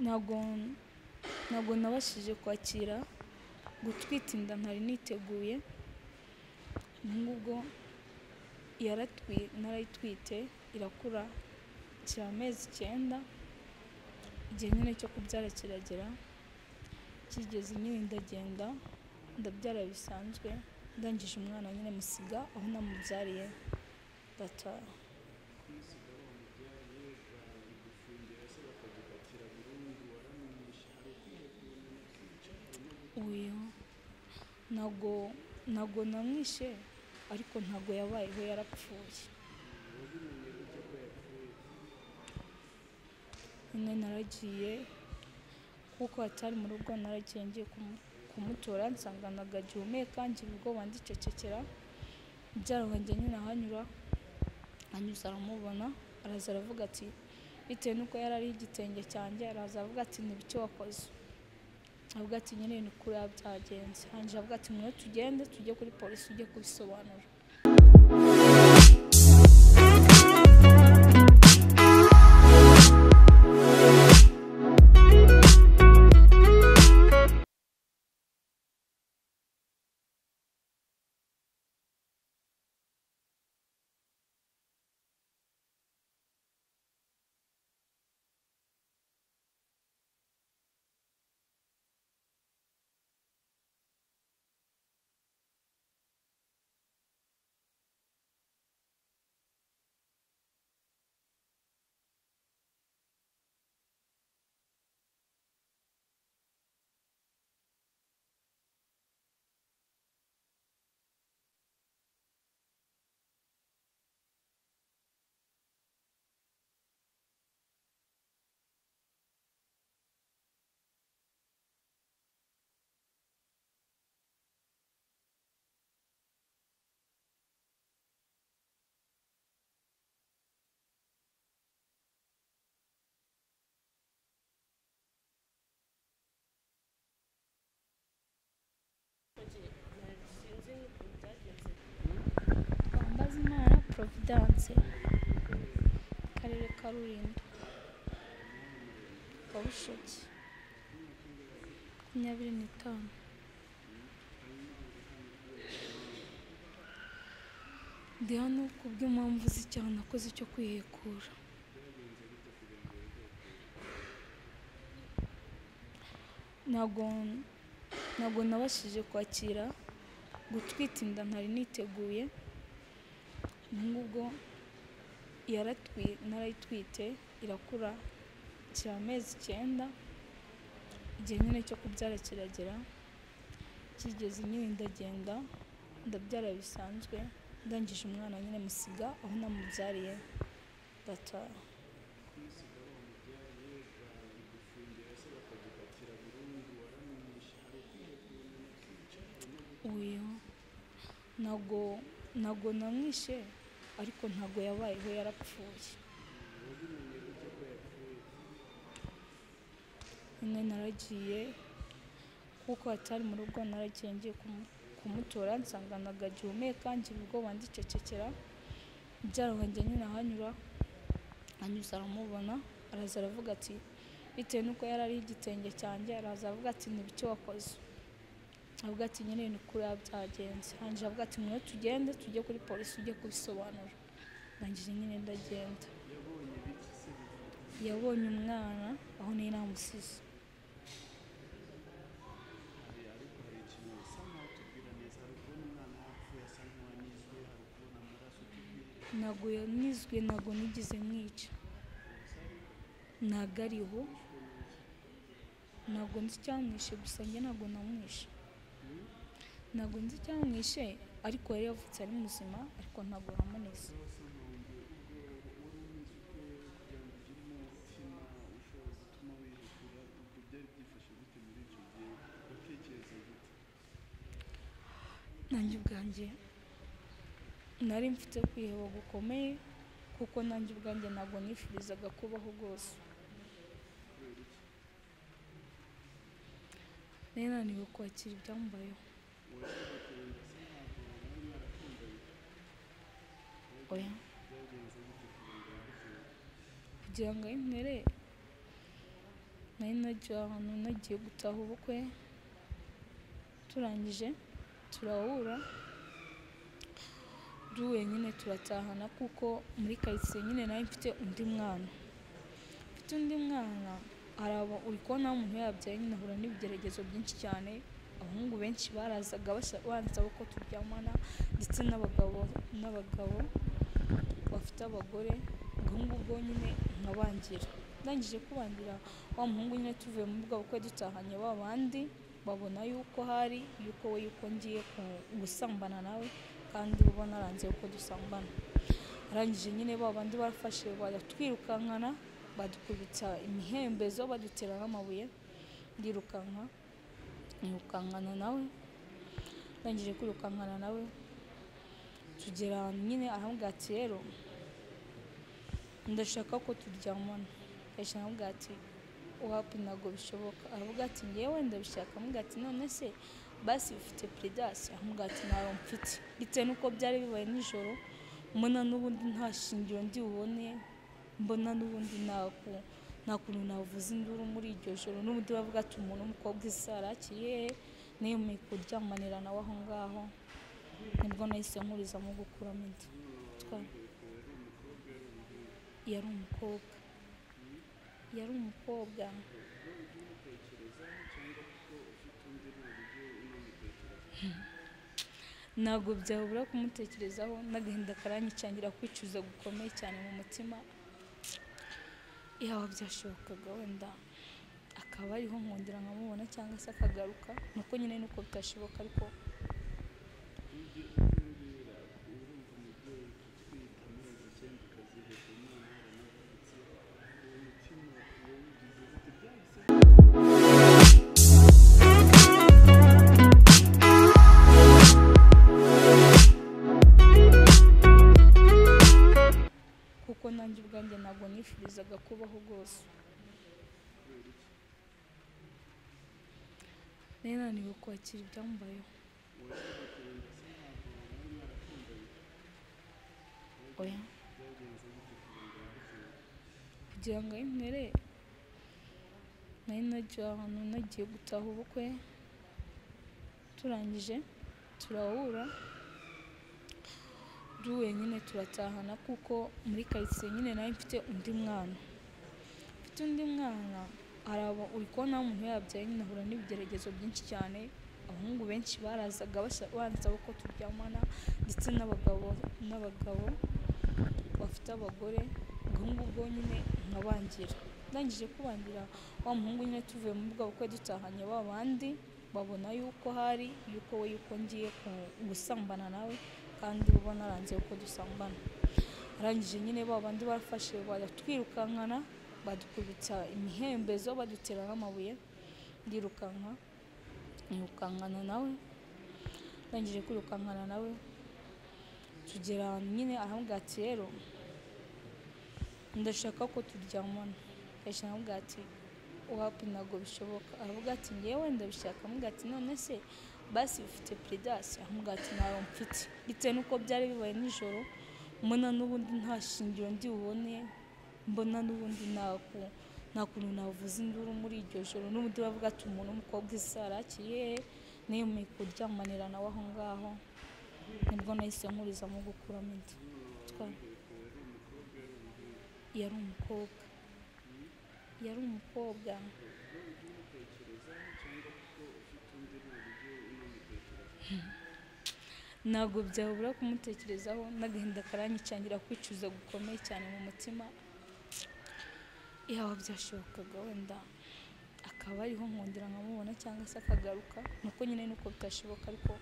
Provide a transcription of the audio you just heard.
ntabwo ntabwo nabashije kwakira gutwita inda ntari niteguye nk'ubwo narayitwite irakura ikira amezi icyenda igihe nyine cyo kubyara kiragera kigeze nyine ndagenda ndabyara bisanzwe ndangije umwana nyine musiga aho namubyariye ndataha uyu ntabwo ntabwo namwishe ariko ntabwo yabayeho yarapfuye nyine naragiye kuko atari mu rugo naragiye ngiye kumutora nsanga ntagagihumeka ngira ubwoba ndicecekera mubyara wanjye nyine ahanyura anyuze aramubona araza aravuga ati bitewe n'uko yari ariho igitenge cyanjye araza aravuga ati ni biki wakoze avuga ati nyine ni kuri byagenze hanyuma avuga ati mwe tugende tujye kuri polisi ujye kubisobanura Mbazimana Providence Akarere ka Rulindo Kabushoki makumyabiri n'itanu ndi hano kubw'impamvu z'icyaha nakoze cyo kwihekura ntabwo ntabwo nabashije kwakira gutwita inda ntari niteguye nk'ubwo narayitwite irakura ikira amezi icyenda igihe nyine cyo kubyara kiragera kigeze nyine ndagenda ndabyara bisanzwe ndangije umwana nyine musiga aho namubyariye ndataha uyu ntabwo ntabwo namwishe ariko ntabwo yabayeho yarapfuye nyine naragiye kuko atari mu rugo naragiye ngiye kumutora nsanga ntagagihumeka ngira ubwoba ndicecekera mubyara wanjye nyine ahanyura anyuze aramubona araza aravuga ati bitewe n'uko yari ariho igitenge cyanjye araza aravuga ati ni biki wakoze avuga ati nyine ni kuri byagenze hanyuma avuga ati mwe tugende tujye kuri polisi ujye kubisobanura ndangije nyine ndagenda yabonye umwana aho niyo namusize ntabwo yanizwe ntabwo nigeze mwica ntabwo ariho ntabwo nzi icyamwishe gusa njye ntabwo namwishe ntabwo nzi icyamwishe ariko yari yavutse ari muzima ariko ntabwo yamuneze nanjye ubwanjye nari mfite kwiheba gukomeye kuko nanjye ubwanjye ntabwo nifurizaga kubaho rwose nari naniwe kwakira ibyambayeho oya kugira ngo ayimpere nari nagiye ahantu nagiye gutaha ubukwe turangije turahura uri wenyine turatahana kuko muri karitsiye nyine nawe mfite undi mwana mfite undi mwana araba uri kubona umuntu yabyaye nyine ahura n'ibigeragezo byinshi cyane abahungu benshi barazaga basa- bansaba ko turyamana ndetse n'abagabo n'abagabo bafite abagore ubwo ngubwo nyine nkabangira ndangije kubangira wa muhungu nyine tuvuye muri bwa bukwe dutahanye ba bandi babona yuko hari yuko we yuko ngiye ku- gusambana nawe kandi bo naranze uko dusambana arangije nyine ba bandi barafashe baratwirukankana badukubita imihembezo badutera n'amabuye ndirukanka nirukankana nawe ndangije kwirukankana nawe tugera ahantu nyine arambwira ati rero ndashaka ko turyamana ndashaka aramubwira ati wapi ntabwo bishoboka aravuga ati ngewe ndabishaka amubwira ati none se basi ufite predasi aramubwira ati ntayo mfite bitewe n'uko byari bibaye nijoro mbona n'ubundi nta shingiro ndi bubone mbona n'ubundi ntaku nta kuntu navuza induru muri iryo joro n'ubundi bavuga ati umuntu w'umukobwa isara akiri hehe niyemeye kuryamanira nawe aho ngaho nibwo nahise nkurizamo gukuramo inda Twa- yari umukobwa yari umukobwa ntabwo byabura kumutekerezaho n'agahinda karanyicangira kwicuza gukomeye cyane mu mutima yaba byashobokaga wenda akaba ariho nkongera nkamubona cyangwa se akagaruka nuko nyine nuko bitashoboka ariko kuko nanjye ubwanjye ntabwo nifurizaga kubaho rwose nari naniwe kwakira ibyambayeho oya kugira ngo aho imbere nari nagiye ahantu nagiye gutaha ubukwe turangije turahura uri wenyine turatahana kuko muri karitsiye nyine nawe mfite undi mwana mfite undi mwana araba uri kubona wa umuntu yabyaye nyine ahura n'ibigeragezo byinshi cyane abahungu benshi barazaga basa- bansaba ko turyamana ndetse n'abagabo n'abagabo bafite abagore ubwo ngubwo nyine nkabangira ndangije kubangira wa muhungu nyine tuvuye muri bwa bukwe dutahanye ba bandi babona yuko hari yuko we yuko ngiye ku- gusambana nawe kandi bo naranze uko dusambana arangije nyine ba bandi barafashe baratwirukankana badukubita imihembezo badutera n'amabuye ndirukanka nirukankana nawe ndangije kwirukankana nawe tugera ahantu nyine arambwira ati rero ndashaka ko turyamana ndashaka aramubwira ati wapi ntabwo bishoboka aravuga ati ngewe ndabishaka amubwira ati none se basi ufite predasi aramubwira ati ntayo mfite bitewe n'uko byari bibaye nijoro mbona n'ubundi nta shingiro ndi bubone mbona n'ubundi ntaku nta kuntu navuza induru muri iryo joro n'ubundi bavuga ati umuntu w'umukobwa isara akiri hehe niyemeye kuryamanira nawe aho ngaho nibwo nahise nkurizamo gukuramo inda Twa- yari umukobwa yari umukobwa ntabwo byabura kumutekerezaho n'agahinda karanyicangira kwicuza gukomeye cyane mu mutima yaba byashobokaga wenda akaba ariho nkongera nkamubona cyangwa se akagaruka nuko nyine nuko bitashoboka ariko